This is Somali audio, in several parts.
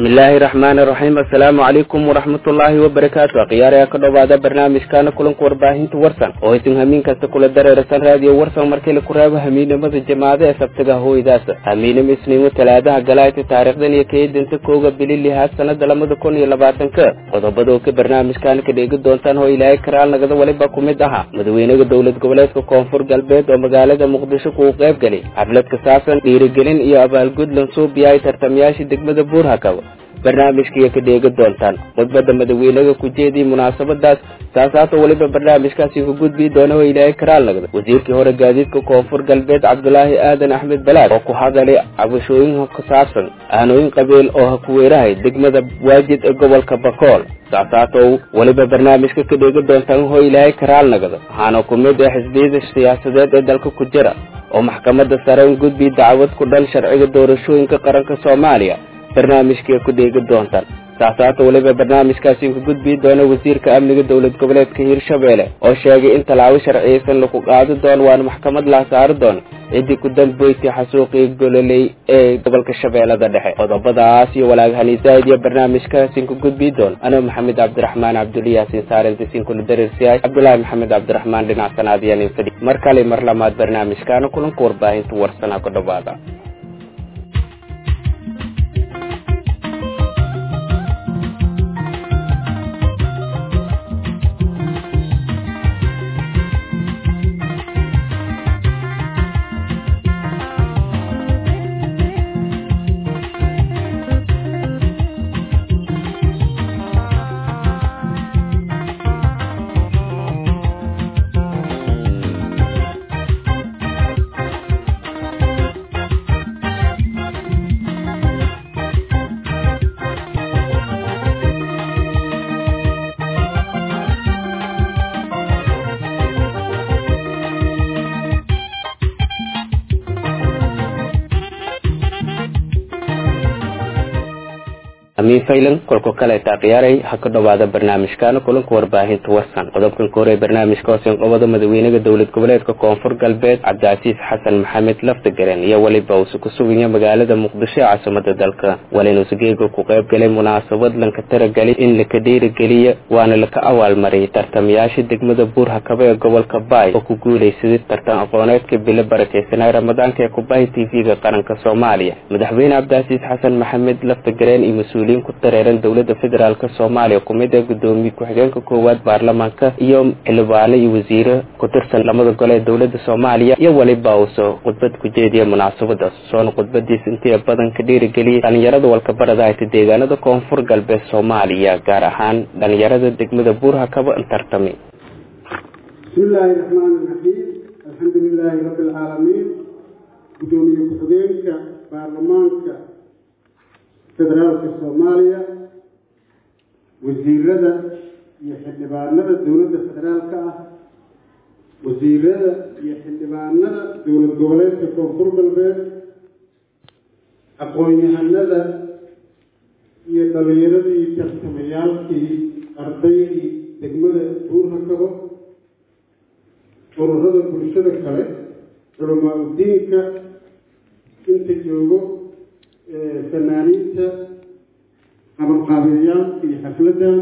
bismillaahi raxmaani raxiim assalaamu calaykum waraxmatullaahi wabarakaatu akhyaaraya ka dhowaada barnaamijkaana kulanka warbaahinta warsan oo isin hamiin kasta kula dareerasan raadiyo warsan markii laku raabo hamiinimada jamaacada ee sabtiga hooydaas hamiinimo isniimo talaadaha galaayta taariikhdan iyo kaedinta kooga bili lihaad sanada lamada kun iyo labaatanka qodobada oo ka barnaamijkaana ka dheegi doontaan oo ilaahay karaal nagada waliba ku mid aha madaxweynaha dowlad goboleedka koonfur galbeed oo magaalada muqdisho kuu qayb galay xaflad ka saabsan dhiirigelin iyo abaalgud lansuubiya ay tartamayaasha degmada buurhakaba barnaamijkaiyo ka dheegi doontaan khudbada madaxweynaha ku jeediyay munaasabadaas saasaata weliba barnaamijkaasi ku gudbii doona oo ilaahay karaal nagda wasiirkii hore gaadiidka koonfur galbeed cabdulaahi aadan axmed balaad oo ku hadalay cabashooyin ku saabsan aanooyin qabiil oo ha ku weerahay degmada waajid ee gobolka bakool saasaata weliba barnaamijka ka dheegi doontaan oo ilaahay karaal nagda waxaana ku mid ah xisbiyada siyaasadeed ee dalka ku jira oo maxkamadda sare un gudbi dacwad ku dhan sharciga doorashooyinka qaranka soomaaliya barnaamijkii ku dheegi doontaan saasaata weliba barnaamijkaasi ku gudbii doona wasiirka amniga dowlad goboleedka hiirshabeelle oo sheegay in tallaabo sharciyeysan lagu qaadi doono waana maxkamad la saari doono ciddii ku dambeysay xasuuqii gololey ee gobolka shabeellada dhexe qodobadaas iyo walaag haniisaid iyo barnaamijkaasin ku gudbii doon anoo maxamed cabdiraxmaan cabduliyaasin saarentisiin kula dareersiyahay cabdulaahi maxamed cabdiraxmaan dhinac sanaadiyanin fadhi mar kale mar lamaad barnaamijkaana kulanka warbaahinta warsanaa ku dhowaada amiin faylan kolka kaleeta khiyaaray ha ka dhowaada barnaamijkaana kulanka warbaahinta warsan qodobkan ka hore barnaamijka hoosen qobada madaxweynaha dowlad goboleedka koonfur galbeed cabdicasiis xasan maxamed laftigaren iyo weliba uuse ku suganya magaalada muqdisho ee caasimada dalka walinuuse geega ku qayb galay munaasabad lanka taragelay in laka dhiirigeliya waana laka abaalmariyay tartamayaasha degmada buurhakaba ee gobolka baay oo ku guulaysaday tartan aqooneedka bilo barakeysanay ramadaanka ee kubahay t v-ga qaranka soomaaliya madaxweyne cabdicasiis xasan maxamed laftigaren iyo mas-uuliyiin ku dareeran dowlada federaalk soomaaliya kumid ee gudoomiye ku-xigeenka koowaad baarlamaanka iyo xildhibaano iyo wasiiro ku tirsan lamada gole ee dowlada soomaaliya iyo weliba uuse khudbad ku jeediya munaasabadaas soona khudbadiis intii badan ka dhiirigeliyay dhalinyarada walkabarada hayta deegaanada koonfur galbeed soomaaliya gaar ahaan dhalinyarada degmada buurhakaba tartami bismillaahi raxmaani raxiim alxamdu lilaahi rabbi alcaalamiin gudoomiye ku-xigeenka baarlamaanka federaalka soomaaliya wasiirada iyo xildhibaanada dowladda federaalka ah wasiirada iyo xildhibaanada dowlad goboleedka koonfur galbeed aqoon-yahanada iyo dhalinyaradii tartamayaalkii ardaydii degmada buurhakabo ururada bulshada kale culamaa udiinka inta joogo fanaaniinta qabanqaabiyayaal iyo xafladdan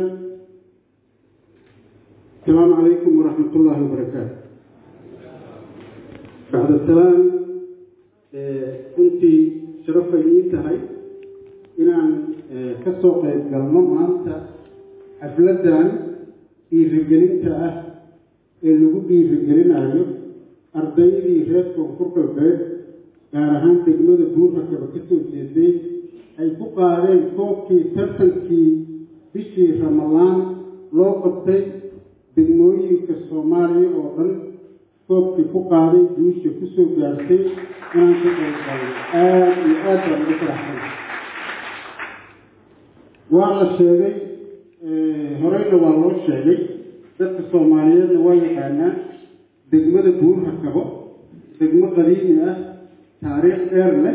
asalaamu calaykum waraxmat ullaahi wabarakaatu bacda salaam runtii sharafay ii tahay inaan ka soo qayb galno maanta xafladdan dhiirigelinta ah ee lagu dhiirigelinayo ardaydii reer koonfur galbeed gaar ahaan degmada buurhakaba ka soo jeeday ay ku qaadeen koobkii tartankii bishii ramadaan loo qabtay degmooyinka soomaaliya oo dhan koobkii ku qaaday guusha kusoo gaartay inaan ka qaybgalno aada iyo aad baan uga faraxsan waa la sheegay horeyna waa loo sheegay dadka soomaaliyeedna waa yaqaanaa degmada buurhakabo degmo qadiimi ah taariikh dheer leh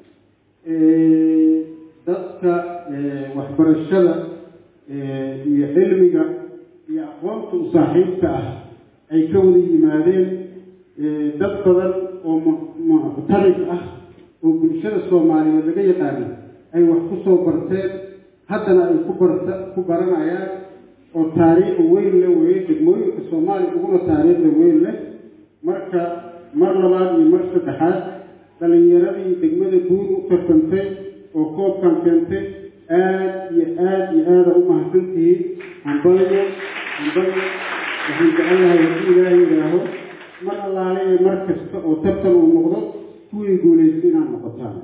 dadka waxbarashada iyo cilmiga iyo aqoonta u saaxiibka ah ay ka wada yimaadeen dad badan oo muctarig ah oo bulshada soomaaliyeed laga yaqaano ay wax ku soo barteen haddana ay ku barta ku baranayaan oo taariikh weyn le weeye degmooyinka soomaaliya uguna taariikhda weyn leh marka mar labaad iyo mar saddexaad dhalinyaradii degmada buur u tartantay oo koobkan keentay aada iyo aada iyo aada u mahadsantihiin hambalyo hambalyo waxaan jecelnahay haddii ilaahay yidhaaho mar allaale iyo mar kasta oo tartan uu noqdo kuwii guulaysta inaad noqotaan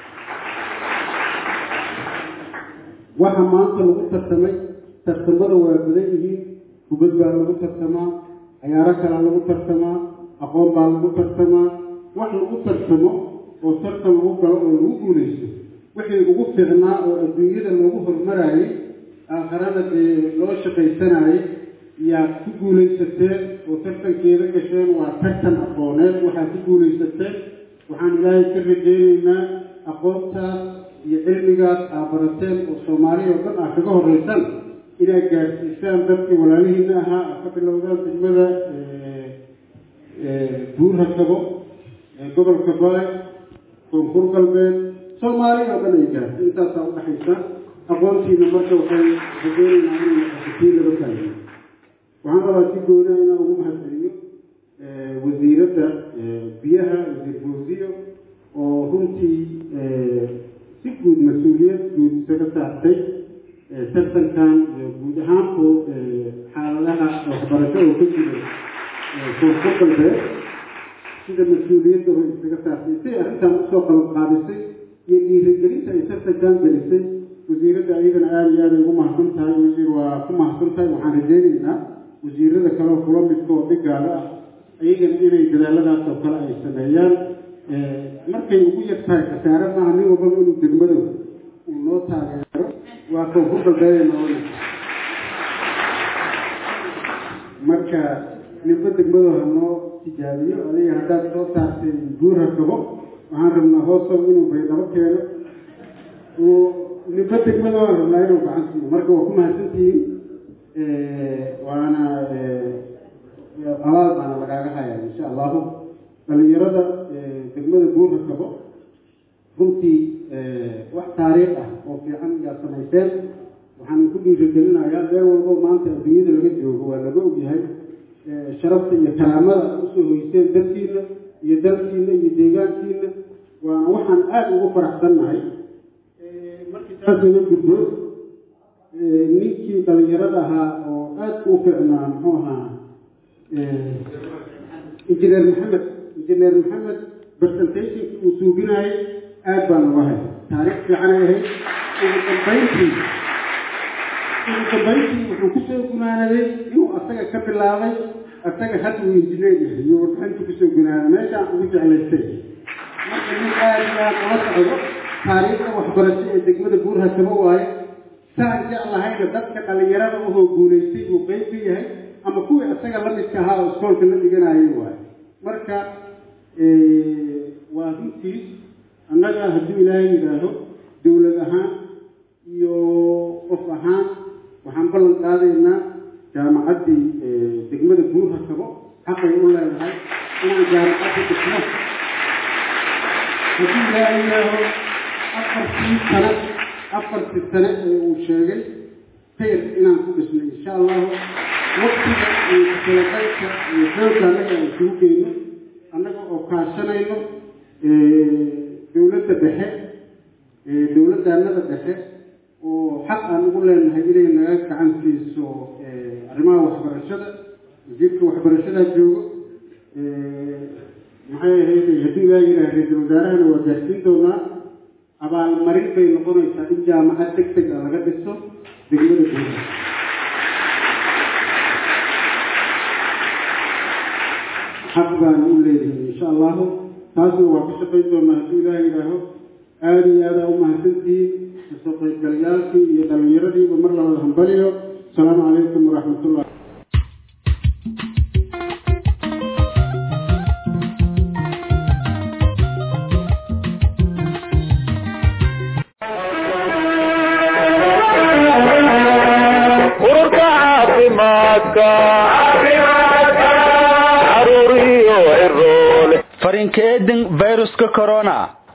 waxa maanta lagu tartamay tartamada waa badan yihiin kubad baa lagu tartamaa cayaaro kalaa lagu tartamaa aqoon baa lagu tartamaa wax lagu tartamo oo tartan lagu galo oo lagu guulaysto wixii ugu fiicnaa oo adduunyada loogu hormarayay aakharada dee loo shaqaysanayay yaa ku guulaysateen oo tartankeeda gasheen waa tartan aqooneed waxaad ku guulaysateen waxaan ilaahay ka rajeyneynaa aqoontaas iyo cilmigaas aa barateen oo soomaaliya oo dhan ah kaga horreysaan inaad gaadhsiisaan dadkii walaalihiina ahaa aa ka bilowdaan degmada buurha kabo gobolka baay koonfur galbeed soomaaliya oo dhan ay gaartay intaasaa udhaxaysa aqoontiina marka waxay rajeyneynaa inay noqoto tii laga faa'iido waxaan rabaa si gooniha inaan ugu mahadceliyo wasiiradda biyaha wasiir fawsiyo oo runtii si guud mas-uuliyad guud isaga saartay tartankan iyo guud ahaanku xaaladaha waxbarasho oo ka jira koonfur galbeed sida mas-uuliyadda way isaga saartay say arrintan usoo qalab qaadisay iyo dhiirigelinta ay tartankan gelisay wasiiradda ayadana aada iyo aada ay ugu mahadsan tahay wasiir waa ku mahadsan tahay waxaan rajeyneynaa wasiirada kaleoo kula midka oo dhigaada ah ayagana inay dadaaladaas oo kale ay sameeyaan markay ugu yar tahay khasaare maaha nin walbaba inuu degmado uu noo taageero waa koonfur galbeede noona marka ninba degmado ha noo tijaabiyo adiga haddaad soo saartay guurha kabo waxaan rabnaa hoosow inuu baydhabo keeno ninba degmado aan rabnaa inuu gacansiiyo marka waa ku mahadsantihiin waana abaal baana lagaaga hayaa insha allahu dhalinyarada degmada buurha kabo runtii wax taariikh ah oo fiican yaa samayseen waxaan ku dhiirigelinayaa meel walbo maanta adduunyada laga joogo waa laga ogyahay sharafta iyo karaamada usoo hoyseen dalkiina iyo dalkiina iyo deegaankiina waana waxaan aada ugu faraxsannahay markii taas laga gudbo ninkii dhalinyarada ahaa oo aada u fiicnaa muxuu ahaa injineer maxamed injineer maxamed presentationkii uu suubinayay aada baan uga hay taariikh fiicanay ahayd ugu dambayntii ugu dambayntii wuxuu kusoo gunaanaday inuu asaga ka bilaabay asaga hadda uu injineer yahay iyo warbixinta kusoo gunaanay meeshaan ugu jeclaystay marka nin aada iyo aada ula socdo taariikhda waxbarasho ee degmada buurha kaba waaye saan jeclahayna dadka dhalinyarada uhoo guulaystay uu qeyb ka yahay ama kuwii isaga la midka ahaa oo iskoolka la dhiganayay waaye marka waa runtii annaga hadduu ilaahay yidhaaho dowlad ahaan iyo qof ahaan waxaan ballan qaadaynaa jaamacaddii degmada buurha kabo xaqay u leedahay inaan jaamacadda dhisno hadduu ilaahay yidhaaho afartii sano afartii sane ee uu sheegay khayr inaan ku dhisno insha allahu waqtiga iyo kutalagalka iyo xoogga annaga aan isugu geyno annaga oo kaashanayno dowladda dhexe dowladdaanada dhexe oo xaq aan ugu leenahay inay naga gacan siiso arrimaha waxbarashada wasiirka waxbarashadaa joogo maxay ahayd hadduu ilaaha yidhaha ra-iisul wasaarahana waa gaarsiin doonaa abaalmarin bay noqonaysaa in jaamacad deg deg a laga dhiso degmada guuda xaq baan u leedahay insha allahu taasna waa ka shaqayn doonaa hadduu ilaah yidhaaho aada iyo aada u mahadsantihiin kasoo qaybgalayaalkii iyo dhallinyaradiiba mar labada hambaliyo asalaamu calaykum waraxmatullah ururka caafimaadka caruur iyo ciroole farinkeedin viruska corona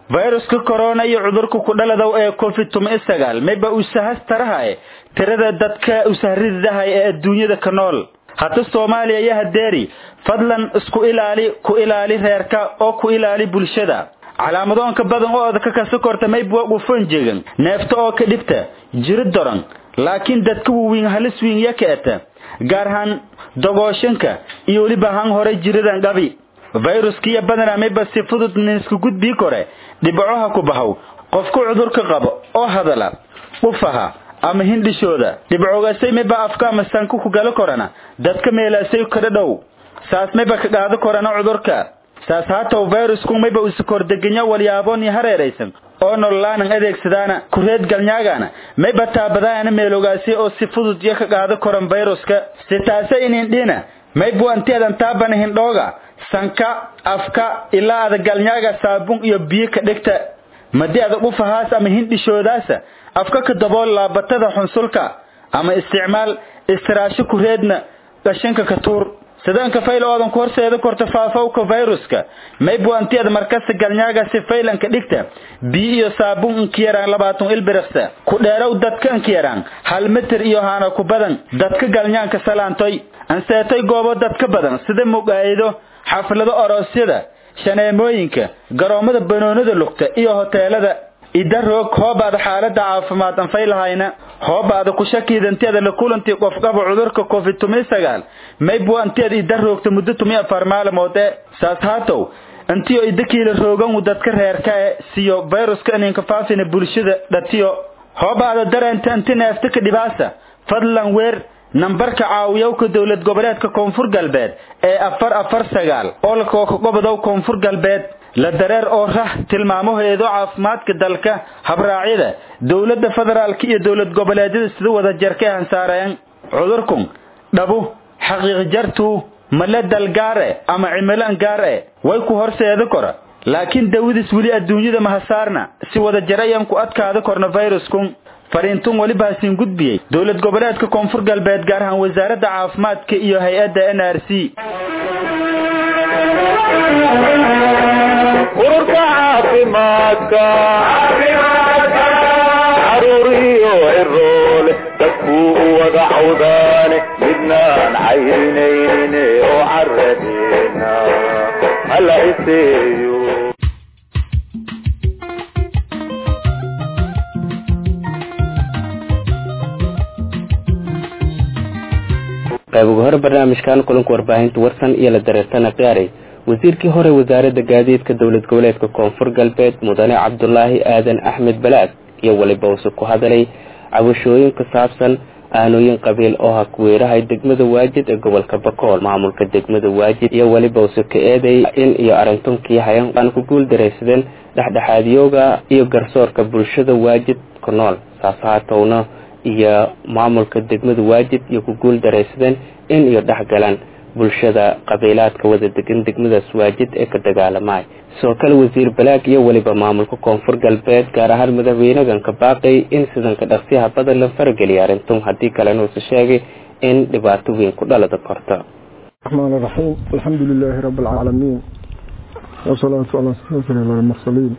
fayruska corona iyo cudurka ku dhaladow ee covid tuma sagaal mayba usahas tarahaye tirada dadka usahridahay ee adduunyada ka nool hata soomaaliya iyo hadeeri fadlan isku ilaali ku ilaali reerka oo ku ilaali bulshada calaamadoonka badan oo odka kasa korta mayba gufon jegan neefta oo ka dhibta jiri doran laakiin dadka wawiin halis wiin ya kaeta gaar ahaan dogooshanka iyo weliba han hore jiridan gabi fayruskiiyo badanaa mayba si fudud ninsku gudbii kore dhibcoha ku bahow qofku cudurka qabo oo hadala ufaha ama hindhishooda dhibcogasay mayba afka ama sanku ku galo korana dadka meelaasay kada dhow saas mayba ka qaado korana cudurka saas haatow fayrusku mayba usukordegenya walyaabon iyo hareeraysan oo nololaanan adeegsadaana kureed galnyaagana mayba taabadaana meelogaasi oo si fudud iyo ka qaado koran fayruska si taase inindhina maybu antiadan taabana hindhooga sanka afka ilaa ada galnyaaga saabun iyo biyo ka dhigta madi ada ufahaas ama hindhishoodaasa afka ka dabool laabatada xunsulka ama isticmaal istiraasho kureedna qashinka ka tuur sidaanka fayl oodan ku horseeda korta faafowka fayruska maybu antiada markasta galnyaaga si faylanka dhigta biyo iyo saabun inka yaraan labaatan ilbiriksa ku dheerow dadka inka yaraan hal mitir iyo haana ku badan dadka galnyaanka salaantoy anseetoy goobo dadka badan sida muqaayido xaflado oroosyada shaneemooyinka garoomada banoonada lugta iyo hoteelada ida roog hoobaada xaalada caafimaad anfay lahayna hoobaada ku shakiidanteeda la kulantii qof qaba cudurka covid tumi sagaal maybu anteeda ida roogta muddo tumi afar maalmood ee saas haatow intiyo idakiila roogan dadka reerka e siyo fayruska ininka faafina bulshada dhatiyo hoobaada dareenta inti neefta ka dhibaasa fadlan weer nambarka caawiyowka dowlad goboleedka koonfur galbeed ee afar afar sagaal olka gobodow koonfur galbeed la dareer oo rah tilmaamaheedo caafimaadka dalka habraacyada dowladda federaalka iyo dowlad goboleedyada sida wada jarka hansaareen cudurkun dhabu xaqiiq jartuu male dalgaare ama cimilan gaare way ku horseeda kora laakiin dawadiis weli adduunyada mahasaarna si wada jarayan ku adkaada korna fayruskun fariintun weliba hasiin gudbiyey dowlad goboleedka koonfur galbeed gaar ahaan wasaaradda caafimaadka iyo hay-adda n r c ururka caafimaadka caruuriyo ciroole dadkuu u wada cawdaane midnaan caynayne oo caradeena hala iseeyo qayb ugu hore barnaamijkan kulanka warbaahinta warsan iyo la dareertana qiyaaray wasiirkii hore wasaaradda gaadiidka dowlad goboleedka koonfur galbeed mudane cabdulaahi aadan axmed balaad iyo weliba use ku hadalay cabashooyin ku saabsan aanooyin qabiil oo ha kuweerahay degmada waajid ee gobolka bakool maamulka degmada waajid iyo weliba use ka eeday in iyo arrintunkii hayan aan ku guul daraysadeen dhexdhexaadyooga iyo garsoorka bulshada waajid ku nool saas haatowna iyo maamulka degmada waajid iyo ku guul daraysadeen in iyo dhexgalaan bulshada qabiilaadka wada degan degmadaas waajid ee ka dagaalamay sidoo kale wasiir balaag iyo weliba maamulka koonfur galbeed gaar ahaan madaxweynagan ka baaqay in sidanka dhaqsiyaha badan la farageliya arintun haddii kalena uuse sheegay in dhibaato weyn ku dhalada korto الرحمن الرحيم الحمد لله رب العالمين والصلاة على سيدنا المرسلين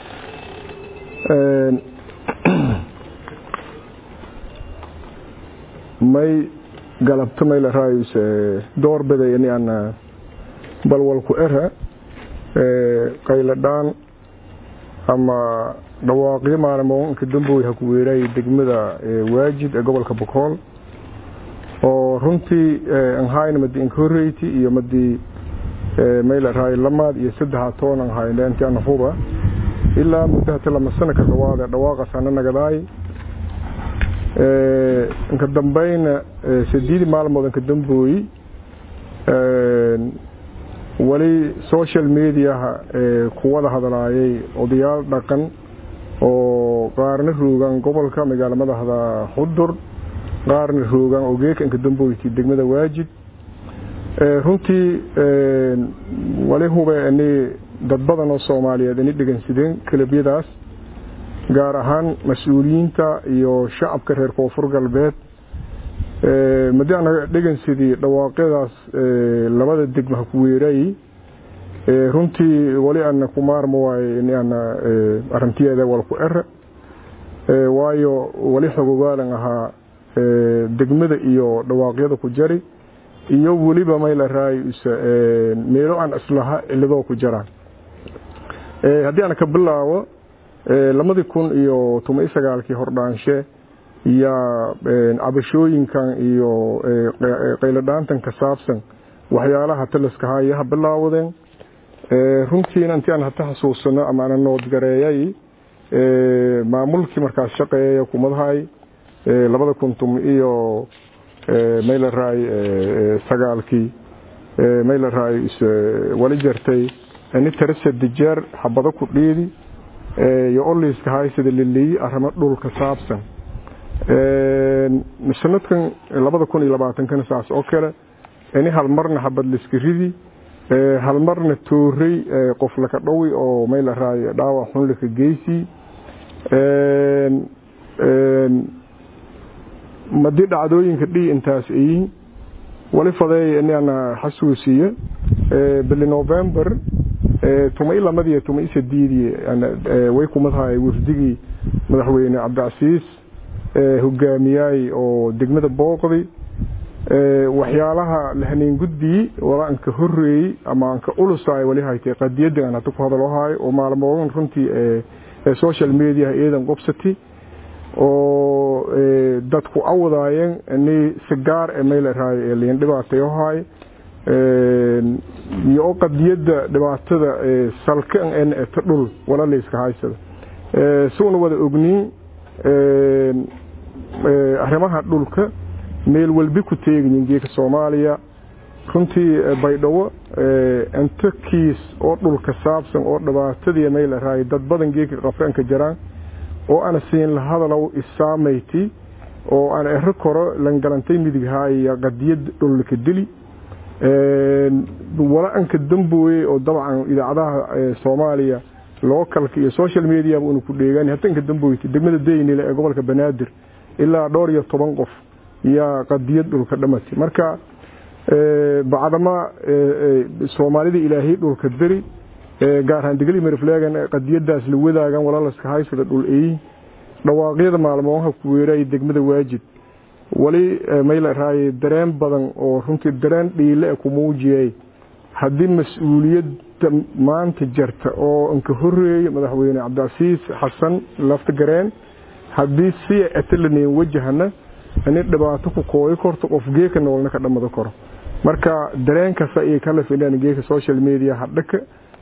may galabto may la raayuse door biday in aan balwalku era qayla dhaan ama dhawaaqyo maalmoonka damboy ha ku weeraayay degmada waajid ee gobolka bokool oo runtii aan hayna madi incorate iyo madi mayla raay lamaad iyo saddexa toon aan hayna intii aan huba ilaa muddo hata lama sano ka dhawaada dhawaaqaas ana nagadaay inka dambayna sideedii maalmood inka dambooyi weli social mediaha kuwada hadlaayay odayaal dhaqan oo qaarna roogaan gobolka magaala madaxda xudur qaarna roogaan ogeeka inka damboyti degmada waajid runtii wali hube ini dad badan oo soomaaliyeed ini dhegansideen kalabyadaas gaar ahaan mas-uuliyiinta iyo shacabka reer koonfur galbeed madi anaga dhegansidii dhawaaqyadaas labada degma ha ku weeraayey runtii wali ana ku maarmo waaye in ana arintiyeeda wal ku ere waayo wali xogogaalan ahaa degmada iyo dhawaaqyada ku jari iyo weliba mayla raay meelo aan islaha ciladoo ku jaraan haddii aan ka bilaabo lamadii kun iyo toban iyo sagaalkii hordhaanshe yaa cabashooyinkan iyo qayladhaantan ka saabsan waxyaalaha taliskahaa iyo ha bilaawdeen runtiina intii aan hata xasuusano ama ana noodgareeyay maamulkii markaas shaqeeya kumadahay labada kun tum iyo maylaray sagaalkii maylaray wali jartay ini tarasadi jeer xabado ku dhiidi iyo oliiska haysada liliyi arrimo dhulka saabsan sanadkan labada kun iyo labaatankana saas oo kale ini halmarna xabad liska ridi halmarna toorey qof laka dhowi oo maylaray dhaawac xun laka geysi madii dhacdooyinka dhii intaas ayiin wali fadeeya inana xasuusiye bili november tumay lamadiyo tumay sadiidii way kumadahay wafdigii madaxweyne cabdicasiis hogaamiyaay oo degmada booqdi waxyaalaha lahaneen gudbii wala anka horeeyey ama anka ulusaay wali haytay qadiyada aan hata ku hadaloohayo oo maalmoodan runtii social media eedan qobsati oo dadku awadaayeen ni sigaar ee maylaray ee liin dhibaatayohay iyo qadiyada dhibaatada salkan en ta dhul wala layska haysada suuna wada ogniin arrimaha dhulka meel walbi ku teegayin geeka soomaaliya runtii baydhabo inta kiis oo dhulka saabsan oo dhibaatadii maylaray dad badan geeka qafeenka jaraan oo ana siin la hadalow isaamayti oo aan ero koro langalantay midighaaya qadiyad dhulka dili wala anka dambooye oo dabcan idaacadaha soomaaliya localka iyo social mediaba unu ku dheegaan hata inka damboyta degmada daynile ee gobolka banaadir ilaa dhowr iyo toban qof yaa qadiyad dhulka dhamatay marka bacdama soomaalida ilaahay dhulka beri gaar ahaan degli merflegan qadiyadaas la wadaagan walaalaska haysada dhul eeyin dhawaaqyada maalmooha ku weeraay degmada waajid wali mayla raaye dareen badan oo runtii dareen dhiile ku muujiyay haddii mas-uuliyadda maanta jarta oo inka horeeya madaxweyne cabdicasiis xasan lafta gareen haddii siya atalaneen wajahana ini dhibaato ku kooyi korto qof geeka noolna ka dhamada karo marka dareenkasa iyo kala fidhaan geeka social media hadhaka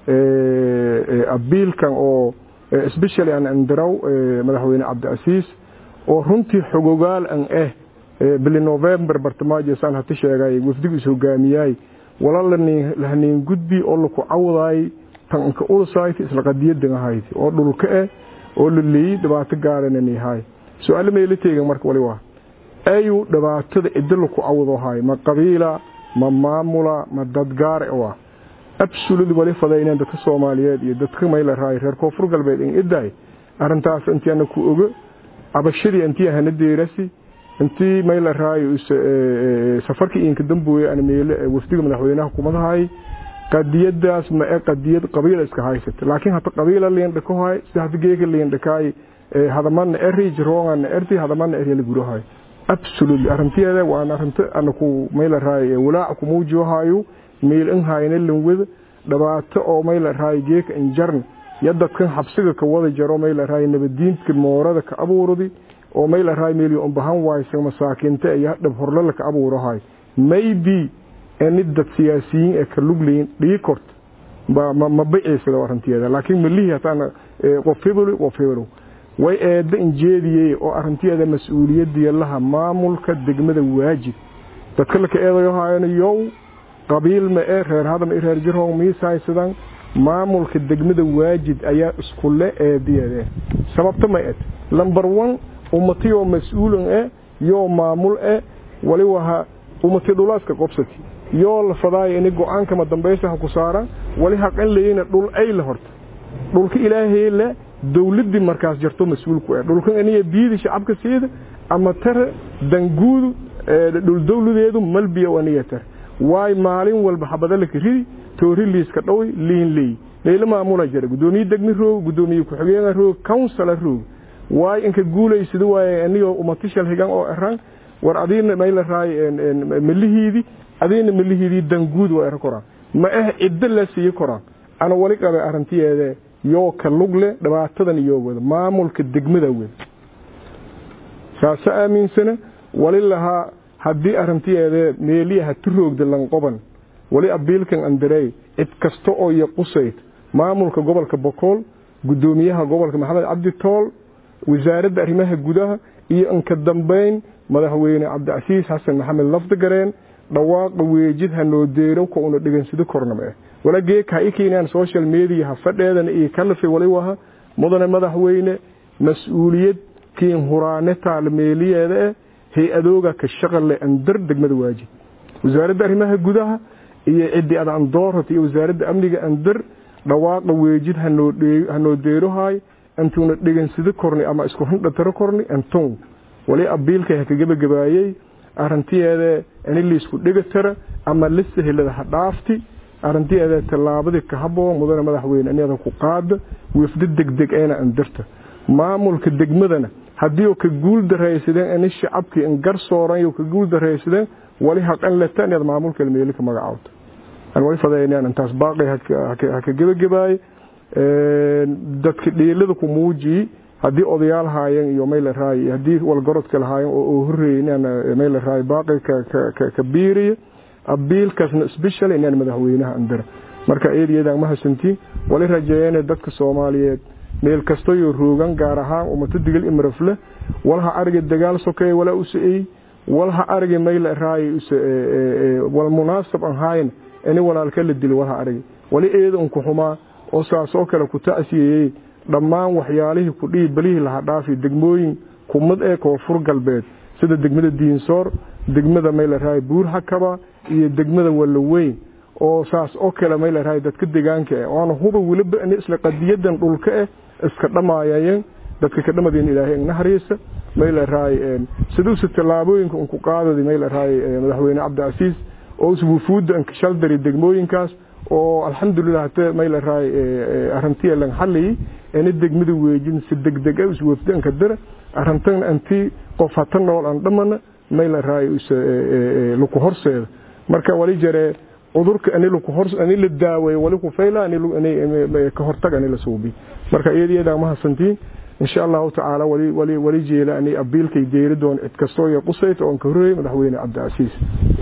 abiilkan oo especially aan andaraw madaxweyne cabdicasiis oo runtii xogogaal an ah bili november bartamaajo saan hati sheegay wafdigiis hogaamiyaay wala lahaniin gudbi oo laku cawdaay tanka ulsayt isla qadiyadan ahayd oo dhulka ah oo la leeyay dhibaato gaaran yahay su'aalo meelo teegan marka wali waa ayu dhibaatada idil laku cawdo ahay ma qabiila ma maamula ma dad gaar ah absolute wali fadayneen dadka Soomaaliyeed iyo dadka mayla raay reer koonfur galbeed in iday arintaas intii aan ku ogo abashadii intii ahna deerasi intii mayla raay safarkii inka dambuye aan meelo wafdiga madaxweynaha kumadahay qadiyadaas ma ee qadiyad qabiil iska haysata laakiin hata qabiil leen dhakohay sida geega leen dhakay hadaman erij rongan erti hadaman eriyal gurahay absolute arinteeda waa arinta aan ku mayla raay walaac ku muujiyo meel in hayna lanwada dhibaato oo mayla raay geeka injarn yadadkan xabsiga ka wada jaro mayla raay nabadiinta moorada ka abuuradi oo mayla raay meel u bahan waaysan masaakiinta iyo dhab horlala ka abuurahay maybe ani dad siyaasiyiin ee ka lugleyn dhigi kort ba ma biciisada arinteeda laakiin malihi hataan qof hebel qof hebel way eeda injeediyay oo arinteeda mas'uuliyadda laha maamulka degmada waajib dadka la ka eedayo haayana yow qabiil ma ee reer hadam reer jirhow miisaysadan maamulka degmada waajid ayaa isku le eediyade sababta ma ed number 1 ummatiyo mas'uulun ee yoo maamul ee wali waha ummati dhulaaska qobsati yoo la fadaay in go'aanka ma dambaysa ku saara wali haqan leeyina dhul ay la horta dhulka ilaahay le dawladii markaas jirto mas'uulku ee dhulkan aniga biidi shacabka siida ama tare danguudu dhul dawladeedu malbiya waniya tare waay maalin walba xabada la ridi toori liiska dhowi liin ley leyla maamula jira gudoomiye degmi roog gudoomiye ku-xigeenka roog councila roog waay inka guulaysida waaye anigoo umatishal higan oo eran war adiina mayla raay malihiidi adiina malihiidii danguud waa era koraan ma ah ciddo la siiyi koraan ana wali qabe arrintiyeede yoo ka lugle dhibaatadan iyo wada maamulka degmada wada saasa aaminsana wali lahaa haddii arrintiyeede meeliyaha turoogda lanqoban wali abiilkan andarey cid kasta oo iyo qusayd maamulka gobolka bokool gudoomiyaha gobolka maxamed cabdi tool wasaaradda arrimaha gudaha iyo inka dambeyn madaxweyne cabdicasiis xasan maxamed lafdigareen dhawaaqa weejid hanoo deero ka una dhegansado kornama ah wala geeka ha i keenaan social media ha fadheedana iyo kalafe wali waha mudane madaxweyne mas-uuliyad kiin huraane taalmeeliyeeda ah hay-adooga ka shaqale andar degmada waajib wasaaradda arrimaha gudaha iyo ciddi ad andoorat iyo wasaaradda amniga andar dhawaaqa weejid hanoo deerohaay intuuna dhegansado korni ama isku hindhataro korni anton wali abiilkay ha ka gebagabaayey arrintiyeeda ini liisku dhegatara ama lisahelada ha dhaafti arrintiyeeda tallaabadii ka haboo mudane madaxweyne inada ku qaada wefdo degdeg eena andarta maamulka degmadana haddii oo ka guul daraysadeen ini shacabkii in gar sooran ka guul daraysadeen wali haqan leta inaad maamulka meeli ka magacaawto aan wali fadaynaan intaas baaqi ha ka gebagabaaye dadka dhiilada ku muujiyi haddii odayaal haayeen iyo mayla raay haddii walgorodka lahaayeen oo horeeyey inaan mayla raay baaqi ka biiriyo abiilkaasna special inaan madaxweynaha andara marka eedayadan ma hasantiin wali rajeeyeen dadka Soomaaliyeed meel kasto iyo roogan gaar ahaan ummada digal imrafle walha arga dagaal sokeey wala u sii walha arga mayla raay wal munaasab aan hayn ani walaalka la dil walha arga wali eedan ku xumaa oo saasoo kale ku taasiyay dhammaan waxyaalihii ku dhii balihii laha dhaafi degmooyin kumad ee koonfur galbeed sida degmada diinsoor degmada mayla buur hakaba iyo degmada walaweyn oo saas oo kale mayla dadka deegaanka ah oona huba weliba in isla qadiyadan dhulka ah iska dhamaayeen dadka ka dhamadeen ilaahay naxariisa mayla siduusa tallaabooyinka un ku qaadadi mayla madaxweyne cabdicasiis oo wufuudda inkashaldari degmooyinkaas oo alxamdulilah hata mayla arrintiya lan xaliyay ina degmada weejin si degdeg ah iswafdanka dara arrintan anti qof hata nool aan dhamana mayla raay laku horseeda marka wali jaree cudurka ani laku hor ani la daaweeyo wali ku fayla ani ka hortag ani la suubi marka iyada ma hasantiin insha Allah taala wali wali wali jeela ani abiilkay deeri doon cid kasto iyo qusayt oo ka horeeyay madaxweyne Cabdicasiis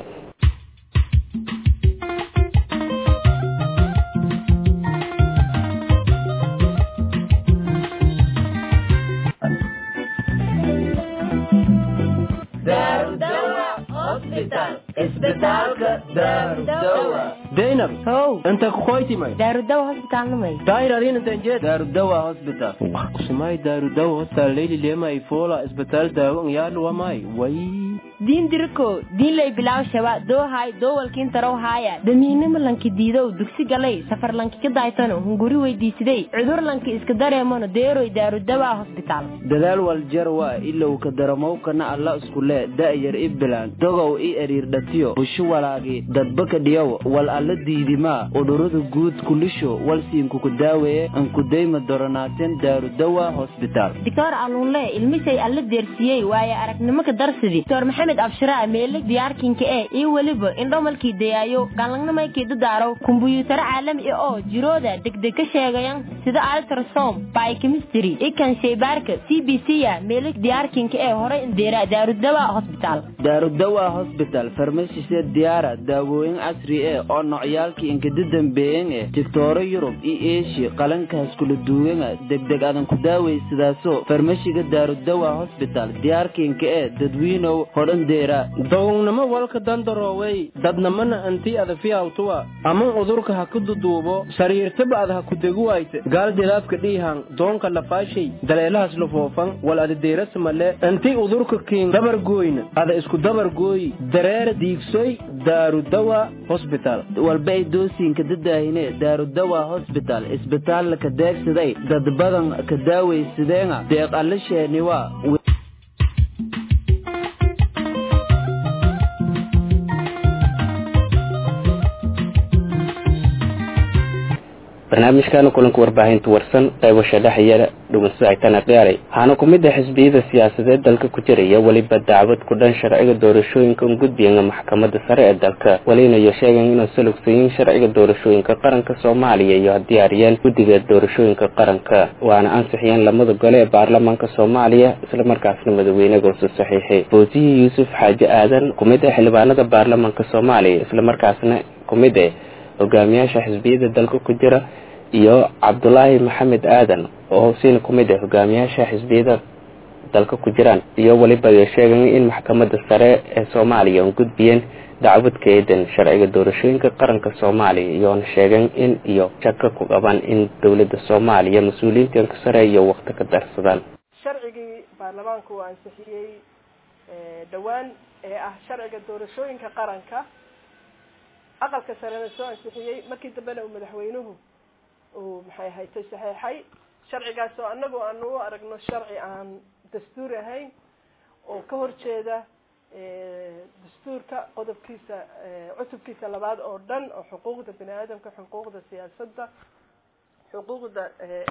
zainab how inta kukoytimay daarudawa hosbitaalnamay dairadinantanjed darudawa hospital kusimay darudawa hospital leyli lema ifola isbitaal daawo ngyaluwamay way diin diriko diinlay bilaw shaba doohay doowalkiin tarow haaya damiinimo lanki diidow dugsi galay safar lanki ka daaytano hunguri weydiisiday cudur lanki iska dareemano deeroy daarudawa hosbitaal dadaal waljarwa ilow ka daramowkana alla iskule da'yar i bilaan dogow i eriirdhatiyo bushu walaagi dadbaka dhiyow wal alla diidimaa udhurada guud kulisho walsiinkuku daaweeye ankudayma doronaateen daarudawa hosbitaal dictor alunle ilmishay alla deersiyey waaye aragnimo ka darsidi dr maxamed abshiraa meelig diyaarkinka ee iyo weliba indhomalkii dayaayo galangnamaykii dadaaro kumbuyuutaro caalami ah oo jirooda degdeg ka sheegayan sida altrasom biochemistry ikan shaybaarka c b c ya meelig diyaarkinka ee horay indeera daarudawa hosbitaal daarudawa hosbital farmashisee diyaara daawooyin casri eh oo nocyaalkii inkada dambeeyen eh digtooro yurub iyo eeshiya qalankaas kula duugana degdeg adan ku daawaysadaaso farmashiga daarudawa hosbital diyaarkiinka ee dadwiinow hodhan deera dogownimo walka dandaroowey dadnamana antii adafiyawtuwa ama udurka ha ku duduubo sariirtaba ad ha ku degu wayte gaal dilaafka dhiihan doonka lafaashay daleelahas lafoofan wal adadeerasamale antii udurka kiin dabargooyna ada isku dabargooyi dareera diigsoy daarudawa hosbital walba ay doosiinka dadaahine daarudawa hosbital isbitaalla ka deegsaday dad badan ka daawaysadeena deeq alla sheeniwa barnaamijkana kulanka warbaahinta warsan qaybasha dhexyara dhugunsahaytana qiyaaray waxaana ku mid ah xisbiyada siyaasadeed dalka ku jiraya weliba dacwad ku dhan sharciga doorashooyinka un gudbiyana maxkamadda sare ee dalka walinayo sheegan inuu salugsayin sharciga doorashooyinka qaranka soomaaliya iyo diyaariyeen guddiga doorashooyinka qaranka waana ansixiyeen lamada gole ee baarlamaanka soomaaliya islamarkaasna madaweynegoosu saxiixay boosiyii yuusuf xaaji aadan ku mid ah xildhibaanada baarlamaanka soomaaliya islamarkaasna ku mid ah hogaamiyaasha xisbiyada dalka ku jira iyo cabdulaahi maxamed aadan oo hosiina ku mid ah hogaamiyaasha xisbiyada dalka ku jiraan iyo weliba sheegan in maxkamadda sare ee soomaaliya un gudbiyeen dacwad ka eedan sharciga doorashooyinka qaranka soomaaliya iyoona sheegan in iyo shaka ku qaban in dowladda soomaaliya mas-uuliyiintanka sare iyo wakti ka darsadaan sharcigii baarlamaanku uu ansixiyey dhowaan ee ah sharciga doorashooyinka qaranka aqalka sarena soo ansixiyey markii dambena uu madaxweynuhu uu maxay haytay saxeexay sharcigaas oo anagu aanu u aragno sharci aan dastuur ahayn oo ka horjeeda dastuurka qodobkiisa cutubkiisa labaad oo dhan oo xuquuqda bini aadamka xuquuqda siyaasadda xuquuqda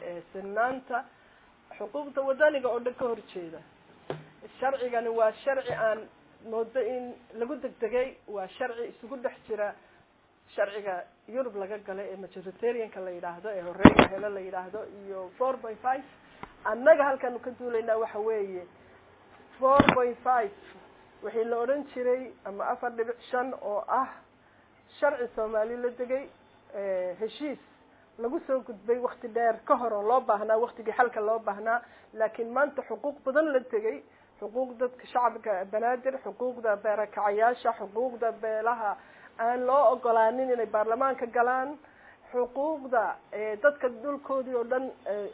sinaanta xuquuqda wadaniga oo dhan ka horjeeda sharcigani waa sharci aan moodo in lagu degdegay waa sharci isugu dhex jira sharciga yurub laga gala ee majoritarianka la yidhaahdo ee horeeya hele la yidhaahdo iyo four point five annaga halkaanu ka duulaynaa waxa weeye four point five wixii la odhan jiray ama afar dhibic shan oo ah sharci soomaali la degay heshiis lagu soo gudbay wakti dheer ka hor oo loo baahnaa waktigii xalka loo baahnaa laakiin maanta xuquuq badan la tegay xuquuq dadka shacabka banaadir xuquuqda beerakacayaasha xuquuqda beelaha aan loo ogolaanin inay baarlamaanka galaan xuquuqda dadka dhulkoodii oo dhan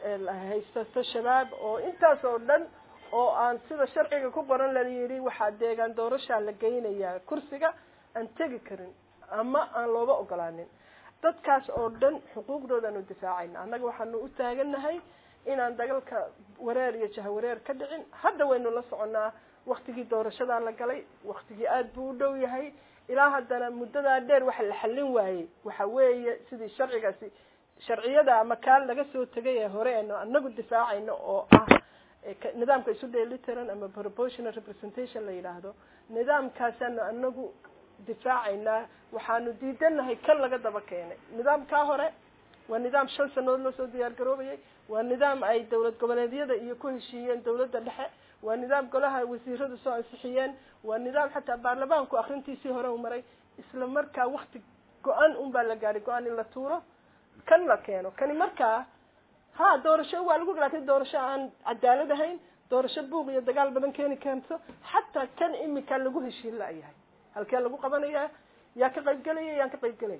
haysato shabaab oo intaas oo dhan oo aan sida sharciga ku qoran la yidhi waxaa deegaan doorashaa la geynayaa kursiga aan tegi karin ama aan looga ogolaanin dadkaas oo dhan xuquuqdoodaanu difaacayna annaga waxaanu u taagannahay inaan dagalka wareer iyo jahawareer ka dhicin hadda waynu la soconaa waktigii doorashadaa la galay waktigii aada buu u dhow yahay ilaa haddana muddadaa dheer waxa la xallin waayey waxa weeye sidii sharcigaasi sharciyada ama kaan laga soo tegay ee hore eenu anagu difaacayno oo ah nidaamka isu dheelitiran ama proportional representation la yidhaahdo nidaamkaasaanu anagu difaacaynaa waxaanu diidanahay kan laga daba keenay nidaamkaa hore waa nidaam shan sanadood loo soo diyaar garoobayay waa nidaam ay dowlad goboleedyada iyo ku heshiiyeen dowladda dhexe waa nidaam golaha wasiiradu soo ansixiyeen waa nidaam xataa baarlamaanku akrintiisii hore u maray isla markaa wakti go-an un baa la gaadhay go-aan in la tuuro kan la keeno kani markaa ha doorasho waa lagu laakiin doorasho aan cadaalad ahayn doorasho buuq iyo dagaal badan keeni keento xataa kan imika lagu heshiin la-yahay halkee lagu qabanaya yaa ka qaybgelaya yaan ka qaybgelay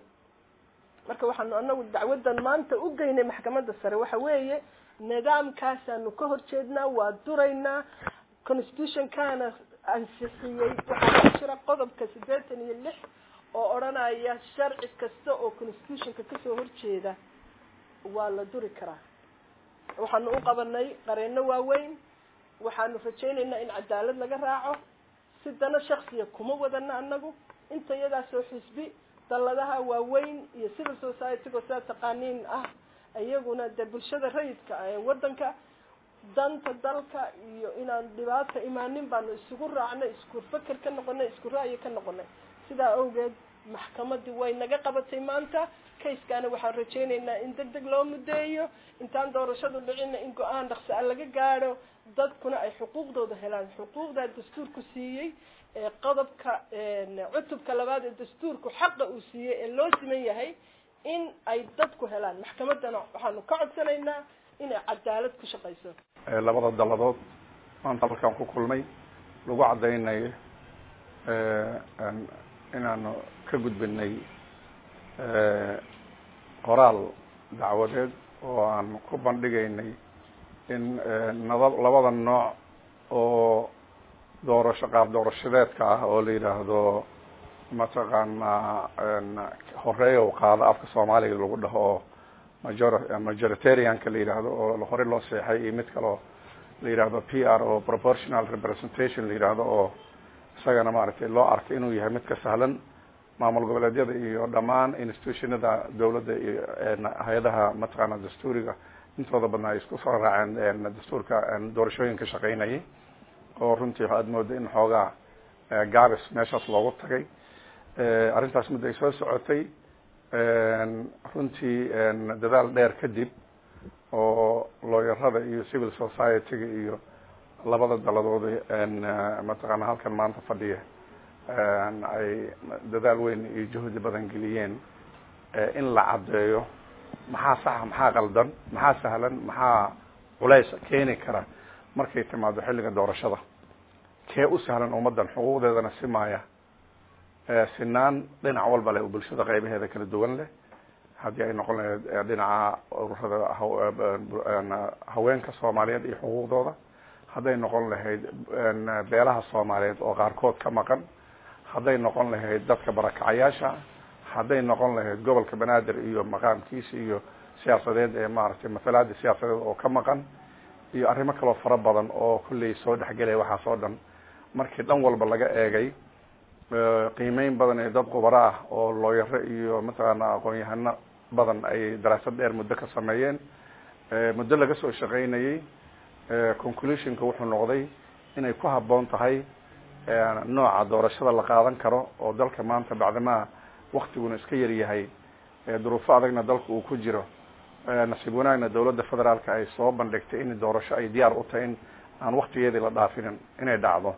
marka waxaanu anagu dacwadan maanta u geynay maxkamadda sare waxa weeye nidaamkaasaanu ka horjeednaa waa duraynaa constitutionkaana ansixiyey waxaa ku jira qodobka siddeetan iyo lix oo odhanaya sharci kasta oo constitutionka kasoo horjeeda waa la duri karaa waxaanu u qabanay qareeno waaweyn waxaanu rajaynaynaa in cadaalad laga raaco si dana shaksiya kuma wadana anagu inta iyadaasoo xisbi dalladaha waaweyn iyo civil society-go sidaa taqaaniin ah iyaguna dee bulshada rayidka ah ee waddanka danta dalka iyo inaan dhibaata imaanin baanu isugu raacnay isku feker ka noqonay isku ra'yi ka noqonay sidaa awgeed maxkamadii way naga qabatay maanta kayskaana waxaan rajaynaynaa in deg deg loo mudeeyo intaan doorashadu dhicina in go-aan dhaqsi a laga gaadho dadkuna ay xuquuqdooda helaan xuquuqdaa dastuurku siiyey ee qodobka cutubka labaad ee dastuurku xaqa uu siiyey ee loo siman yahay in ay dadku helaan maxkamaddana waxaanu ka codsanaynaa inay cadaalad ku shaqayso labada dalladood maanta halkaan ku kulmay lagu caddaynayo inaanu ka gudbinay qoraal dacwadeed oo aan ku bandhigaynay in nada labada nooc oo doorasho qaab doorashadeedka ah oo la yidhaahdo mataqaanaa horeeya u qaado afka soomaaliga lagu dhaho oo major majoritarianka la yidhaahdo oo hore loo seexay iyo mid kaleo la yidhaahdo p r oo proportional representation la yidhaahdo oo isagana maaragtay loo arkay inuu yahay mid ka sahlan maamul goboleedyada iyo dhammaan institutionada dawladda iyo hay-adaha mataqaana dastuuriga intooda badnaa ay isku soo raaceen dastuurka doorashooyinka shaqeynayay oo runtii waxaad mooda in xoogaa gaabis meeshaas loogu tagay arrintaas muddo ay soo socotay runtii dadaal dheer kadib oo looyarada iyo civil society-ga iyo labada daladooda mataqaana halkan maanta fadhiya ay dadaal weyn iyo juhdi badan geliyeen in la caddeeyo maxaa saxa maxaa qaldan maxaa sahlan maxaa culays keeni kara markay timaado xilliga doorashada kee u sahlan ummaddan xuquuqdeedana simaaya sinaan dhinac walba leh oo bulshada qaybaheeda kala duwan leh haddii ay noqon lahayd dhinaca ururada haweenka soomaaliyeed iyo xuquuqdooda hadday noqon lahayd beelaha soomaaliyeed oo qaarkood ka maqan hadday noqon lahayd dadka barakacayaasha hadday noqon lahayd gobolka banaadir iyo maqaamkiisa iyo siyaasadeed ee maaragtay matalaada siyaasadeed oo ka maqan iyo arrimo kaloo fara badan oo kulley soo dhexgelaya waxaas oo dhan markii dhan walba laga eegay qiimeyn badan ee dad khubaro ah oo looyaro iyo mataqaana aqoon-yahano badan ay daraasad dheer muddo ka sameeyeen muddo laga soo shaqeynayay conclusionka wuxuu noqday inay ku habboon tahay nooca doorashada la qaadan karo oo dalka maanta bacdamaa waktiguna iska yar yahay duruufo adagna dalka uu ku jiro nasiib wanaagna dawladda federaalka ay soo bandhigtay in doorasho ay diyaar u tahay in aan waktigeedii la dhaafinin inay dhacdo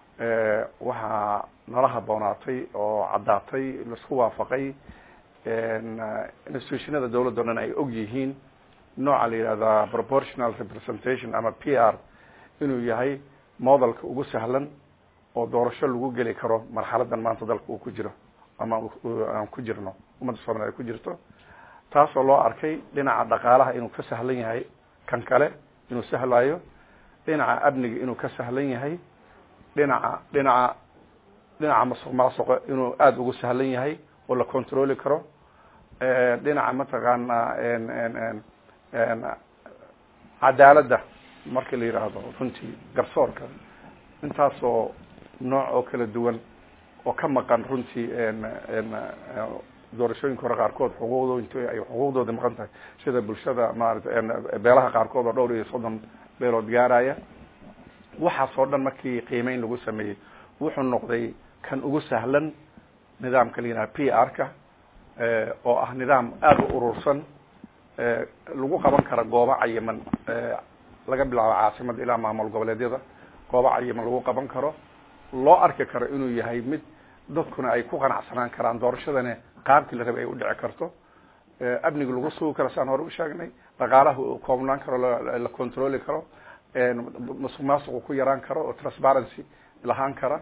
waxaa nala habboonaatay oo caddaatay laisku waafaqay institutionada dawladda o dhan ay og yihiin nooca la yihahdaa proportional representation ama p r inuu yahay modelka ugu sahlan oo doorasho lagu geli karo marxaladan maanta dalka uu ku jiro ama aan ku jirno ummadda soomaliya ay ku jirto taasoo loo arkay dhinaca dhaqaalaha inuu ka sahlan yahay kan kale inuu sahlayo dhinaca amniga inuu ka sahlan yahay dhinaca dhinaca dhinaca masuq maasuqa inuu aada ugu sahlan yahay oo la controli karo dhinaca mataqaana cadaaladda marka la yidhaahdo runtii garsoorka intaasoo nooc oo kala duwan oo ka maqan runtii doorashooyinka hore qaarkood xuquuqdo int ay xuquuqdooda maqan tahay sida bulshada maarata beelaha qaarkood oo dhowr iyo soddon beelood gaaraya waxaas oo dhan markii qiimeyn lagu sameeyey wuxuu noqday kan ugu sahlan nidaamka la yidhaha p r ka oo ah nidaam aada u urursan lagu qaban kara goobo cayiman laga bilaabo caasimada ilaa maamul goboleedyada goobo cayiman lagu qaban karo loo arki karo inuu yahay mid dadkuna ay ku qanacsanaan karaan doorashadana qaabkii la rabay ay u dhici karto amniga lagu sugi karo saan hore u sheegnay dhaqaalaha uu koobnaan karo la controli karo masuq maasuqu ku yaraan karo oo transparency lahaan kara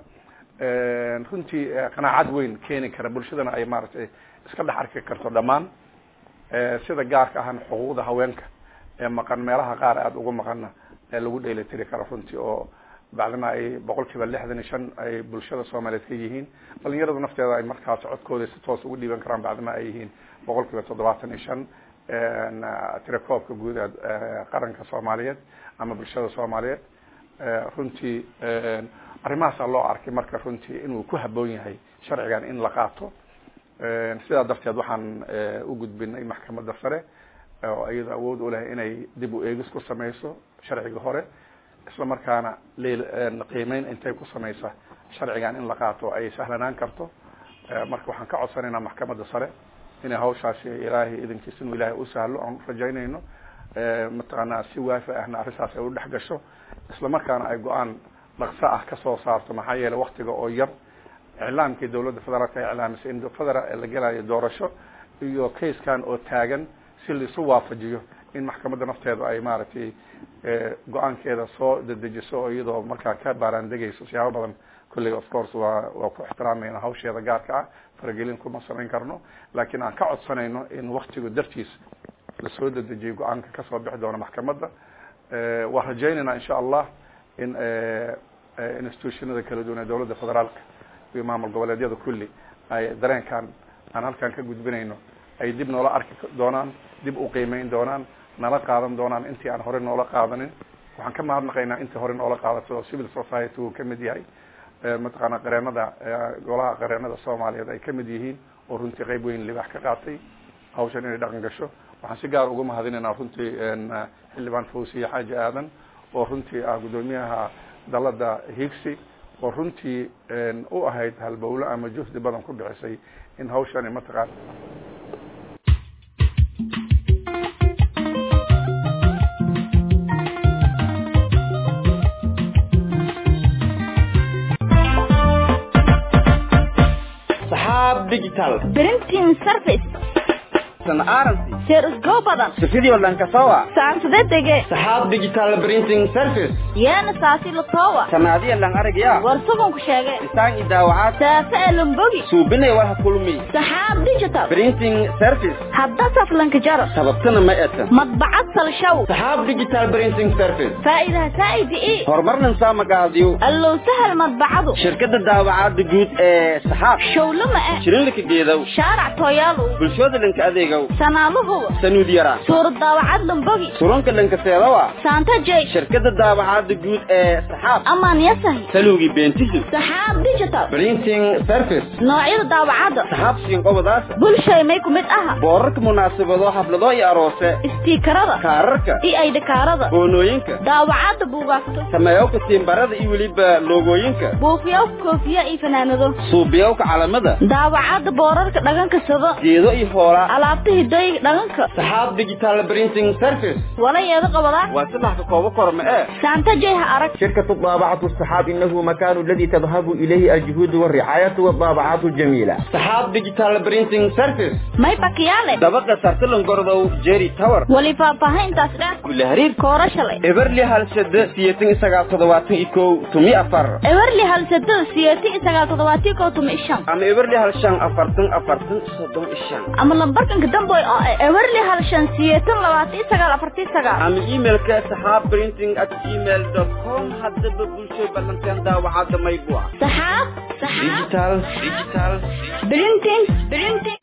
runtii qanaacad weyn keeni kara bulshadana ay maaragtay iska dhex arki karto dhammaan sida gaarka ahana xuquuqda haweenka ee maqan meelaha qaar aada ugu maqanna ee lagu dheelitiri karo runtii oo bacdama ay boqol kiiba lixdan iyo shan ay bulshada soomaaliyeed ka yihiin dhalinyaradu nafteeda ay markaas codkooda si toos ugu dhiiban karaan bacdama ay yihiin boqol kiiba toddobaatan iyo shan tirakoobka guud ee qaranka soomaaliyeed ama bulshada soomaaliyeed runtii arrimahaasaa loo arkay marka runtii inuu ku habboon yahay sharcigan in la qaato sidaa darteed waxaan u gudbinay maxkamadda sare oo iyada awood u leh inay dib u eegis ku sameyso sharciga hore isla markaana qiimeyn intay ku sameysa sharcigan in la qaato ay sahlanaan karto marka waxaan ka codsanaynaa maxkamadda sare inay hawshaasi ilaahay idinkiis inuu ilaahay u sahlo aan rajaynayno mataqaanaa si waafi ahna arrintaas ay u dhex gasho isla markaana ay go-aan dhaqso ah kasoo saarto maxaa yeelay waktiga oo yar iclaamkii dawladda federaalka ay iclaamisay in federal la gelayo doorasho iyo kayskan oo taagan si laisu waafajiyo in maxkamadda nafteeda ay maaragtay go-aankeeda soo dedejiso oo iyadoo markaa ka baaraandegayso siyaabo badan kulliga of course waa waa ku ixtiraamayna hawsheeda gaarka ah faragelin kuma samayn karno laakiin aan ka codsanayno in waktigu dartiis lasoo dedejiyo go-aanka kasoo bixi doona maxkamadda waan rajaynaynaa insha allah in institutionada kala duwan ee dawladda federaalka iyo maamul goboleedyada kulli ay dareenkan aan halkan ka gudbinayno ay dib noola arki doonaan dib u qiimeyn doonaan nala qaadan doonaan intii aan hore noola qaadanin waxaan ka mahadnaqaynaa intii hore noola qaadatay oo civil society uu kamid yahay mataqaana qareenada golaha qareenada soomaaliyeed ay kamid yihiin oo runtii qeyb weyn libax ka qaatay hawshan inay dhaqan gasho waxaan si gaar uga mahadinaynaa runtii xildhibaan fawsiye xaaji aadan oo runtii ah guddoomiyaha dalada higsi oo runtii u ahayd halbowle ama juhdi badan ku dhicisay in hawshani mataqaan saxaab digital printing service san aranti sheer usgo badan sifidii dhankasawa saansade dege saxaab digital printing service yeena saasi latowa sanaadiya lang aragya war suganku sheege isaan idaawacaad saafe elombogi suubinay war ha kulmi saxaab digital printing service hadda saflanka jaro sababtana ma etan madbacad salshaw saxaab digital printing service faa'iidaha saa'idi ii horumarnan saa magacaadiyo allow sahal madbacadu shirkada daawacaada guud ee saxaab showlama eh shirinlika geedow shaarac tooyaalow bulshooda lanka adeegow sanaaluhuwa sanuud yara suurad daawacad lambogi surunka lanka seedawa saanta jay shirkada daawacaada guud ee saxaab amaan yasahi saluugi beentisu saxaab digital printing service noocyada daawacadda saxaab siinqobadaasa bulshay may ku mid aha boorarka munaasabado xaflado iyo aroose istiikarada kaararka iyo aydhikaarada boonooyinka daawacadda buugaagto sameeyowka tiimbarada iyo weliba loogooyinka buufiyowka koofiya iyo fanaanado suubiyowka calamada daawacadda boorarka dhaganka sado geedo iyo hoolaa alaabta hidooyinka dhaganka saxaab digital printing service walayeeda qabadaa waa saddex ka koobo korma ee saanta jay ha arag شركة الطابعة الصحاب إنه مكان الذي تذهب إليه الجهود والرعاية والطابعات الجميلة saxaab digital printing service may bakiyaale dabaqa sartalan gordow jerry tower wali faahfaahintaas dheer kule hariir koora shalay eberli halsada siyeetan iyo sagaal toddobaatan iyo kow tumi afar ewerli halsado siyeeti iyo sagaal toddobaatiyo kow tumi ishan ama eberli hal shan afartan afartan soddon iyo shan ama lambarkanka damboy oo ah ewerli hal shan siyeetan labaatan iyo sagaal afartii sagaal ama emailka saxaab printing at gmail dot com haddaba bulshay ballanteen daawacada maybua saxaab saxaab digital digital printing printing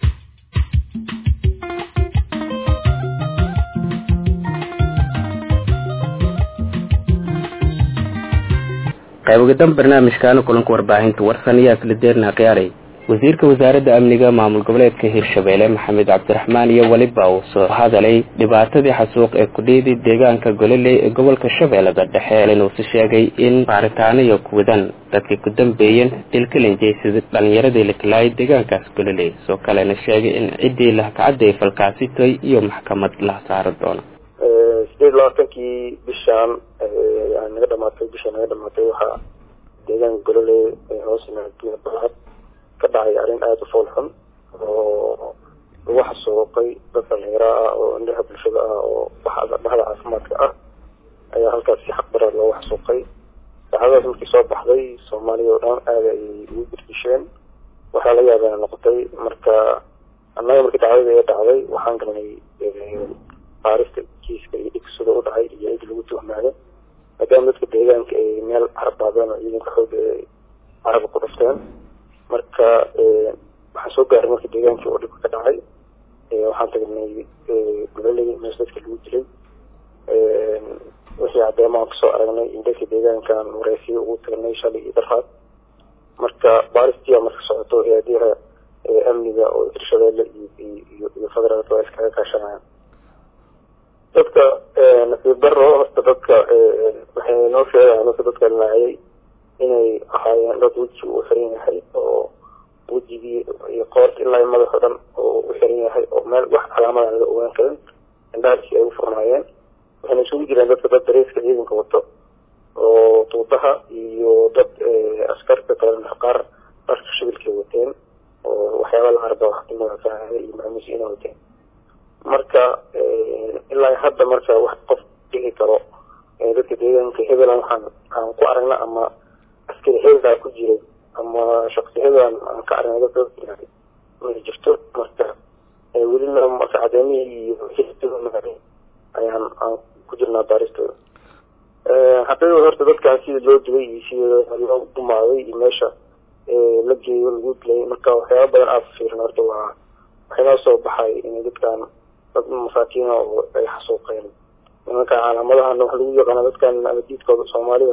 qaybogadan barnaamijkaana kulanka warbaahinta warsan ayaa isla deerna khiyaaray wasiirka wasaaradda amniga maamul goboleedka hirshabeelle maxamed cabdiraxmaan iyo weliba uu soo hadalay dhibaatadii xasuuq ee kudhiidii deegaanka gololey ee gobolka shabeellada dhexe inuusi sheegay in baaritaano iyo kuwadan dadkii ku dambeeyeen dilkalinjeysada dhalinyaradii la kalaayay deegaankaas gololey soo kalena sheegay in ciddii lahkacadday falkaasi toy iyo maxkamad la saari doono sideed labaatankii bishaan naga dhamaatay bisha naga dhamaatay waxaa deegaanka golole hoos yimaada balcad ka dhacay arrin aada u fool xun oo lagu xasuuqay dad dhalinyaro ah oo indhaha bulshada ah oo baxda dhahda caafimaadka ah ayaa halkaas si xaq darar loogu xasuuqay saxaadadaas markii soo baxday soomaaliya oo dhan aada ayay ugu gudgisheen waxaa la yaabana noqotay marka annaga markii dhacdada ee dhacday waxaan galnay baarista kiiska iyo dhigsida u dhacay iyo cid lagu tuhmaado maadaama dadka deegaanka ay meel carbaadeen oo ciidanka xooga ay caraba ku dhufteen marka waxaan soo gaaray marka deegaankii oo dhibka ka dhacay waxaan tagnay gololey mees dadka lagu dilay wixii caddeemaan kasoo aragnay in dadka deegaankan wareysiyo ugu tagnay shalay iyo darfaad marka baaristia marka socoto hay-adaha amniga oo hirshabeelle iyo iyo federaalka waa iskaga kaashanayaan dadka nasiib daro horta dadka waxay noo sheegaan dadka dadka laayay inay ahaayeen dad weji uu xiran yahay oo wejigii iyo qoorta ilaa madaxo dhan oo u xiran yahay oo meel wax calaamada laga ogaan karin indhaarkii ay u furnaayeen waxayna isugu jireen dadka dad dareeska ciidanka wato oo tuudaha iyo dad askarta kale qaar dharka shibilkay wateen oo waxyaaba la arba waxtimaasaahada iyo maamuusiina wateen marka ilaa hadda marka wax qof dhihi karo dadka deegaanka hebelan waxaan aan ku aragna ama askari hebelaa ku jiray ama shaksi hebelan aan ka aragnay dadka dadka ma jirto marka welina marka cadeemihii iyo xisbiga ayaan aan ku jirnaa baaristooda haddaba horta dadkan sida loo dilay iyo sida loo dumaaday iyo meesha la geeyo lagu dilay marka waxyaaba badan aada fiirin horta waa waxay noo soo baxay inay dadkan dad masaakiina oo ay xasuuqeen nimanka calaamadahan waxa lagu yaqaana dadkan abadiidkooda soomaalida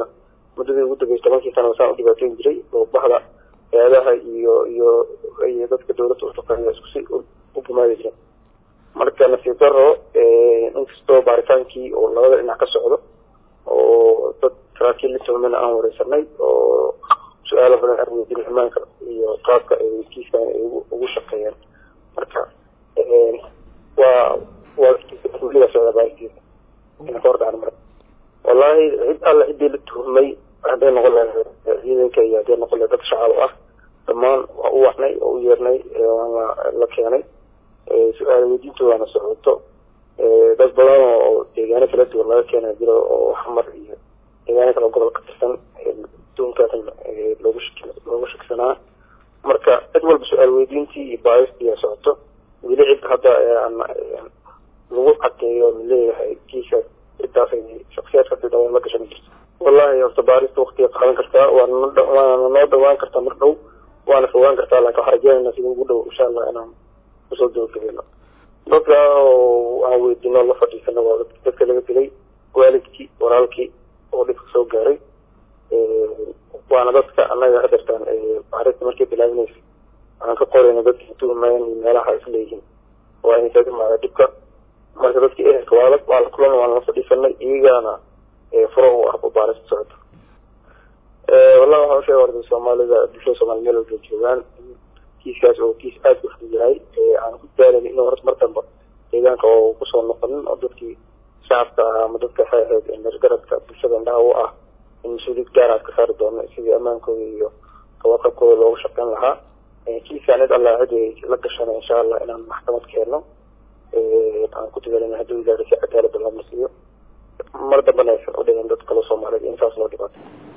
muddadii ugu dambeysay tobankii sana saan u dhibaateyn jiray oo bahda hay-adaha iyo iyo iyo dadka dawladda ushaqeeya isku si u gumaadi jiren marka nasiib daro inkastoo baaritaankii oo labada dhinac ka socdo oo dad saraakiil la tuhmana aan wareysanay oo su-aalo badan aan weydiinay ammaanka iyo qaabka ay kiiskan ay ugu shaqeeyeen marka waa waa weligaa socda baaritiisa ina ka hordhacan marka wallahi cid alla ciddii la tuhmay hadday noqon lahayd ciidanka iyo hadday noqon lahayd dad shacab ah dhammaan waa u wacnay oo u yeernay waana la keenay su-aal weydiintoodaana socoto dad badan oo deegaano kala duwan laga keena jiro oo xamar iyo deegaano kale gobol ka tirsan duunkaas loogu shak loogu shaksanaa marka cid walba su-aal weydiintii iyo baaristii socoto weli cid hadda aan lagu cadeeyo laleeyahay kiisaas cidaas shaksiyaadka hadii dhawaan la gashan jirto wallahi horta baarista waktiga qaadan kartaa waana waana noo dhawaan kartaa mar dhow waana fogaan kartaa laakin waxaan rajeynayna sida ugu dhow insha allah inaan kusoo gabagabeyno dadka aan weydiino la fadhiisano waa dadka laga dilay waalidkii walaalkii oo dhibka soo gaaray waana dadka annaga hadeertaan baarista markay bilaabinaysa aan ka qorayna dadkii tuhmayan iyo meelaha isleeyihiin waa inay kaga imaada dhibka marka dadkii ehelka waa waa la kulan waan la fadhiisanay iyagaana furo u ah baarista socota wallahi waxaan usheega orday soomaalida bulshada soomaliya meel walba joogaan kiiskaas oo kiis aada u fudud yahay aan ku daalan inuu horta mar damba deegaanka oo kusoo noqonin oo dadkii shacabka ah ama dadka waxay ahayd gargaradka bulshada indhaha u ah in mas-uuliyad gaar aad ka saari doono sidii ammaankooda iyo kawaqabkooda loogu shaqeyn lahaa kiiskaan cid allah cid ay la gashana insha allah inaan maxkamad keenno aan ku dadaalina hadduu ilaahay si cadaalada loo masiiyo mar dambana aysan u dhigin dad kale soomaaliyeed in saas loo dhibaato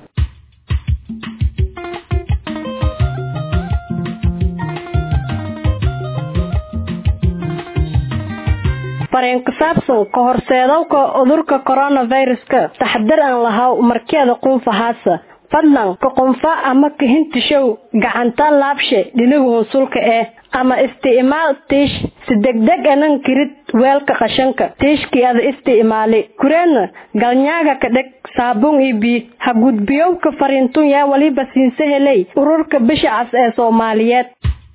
fareen ku saabsan ka horseedowka cudurka coronaviruska taxadar aan lahaw markeeda quunfahaasa fadlan ka qunfa ama kahintishow gacanta laabshe dhiniga hunsulka eh ama isticmaal tiish si degdeg anan kirid weelka qashanka tiishkii ada isticmaali kureedna galnyaaga ka dheg saabuun iyo biyo ha gudbiyowka fariintun yaa waliba siinse heley ururka bisha cas ee soomaaliyeed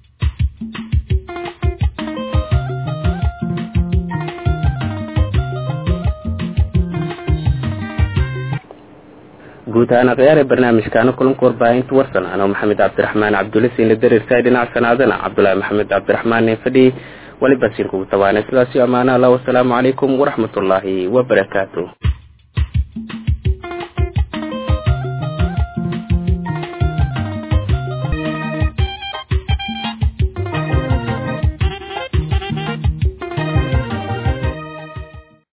guud ahaan akhyaar ee barnaamijkaana kulanka warbaahinta warsan anoo maxamed cabdiraxmaan cabdulle siinla dareersaay dhinaca sanaadana cabdulaahi maxamed cabdiraxmaan ee fadhiyey waliba siin kugu tabaanay sidaasi ammaana allah wasalaamu calaykum waraxmatullaahi wabarakaatu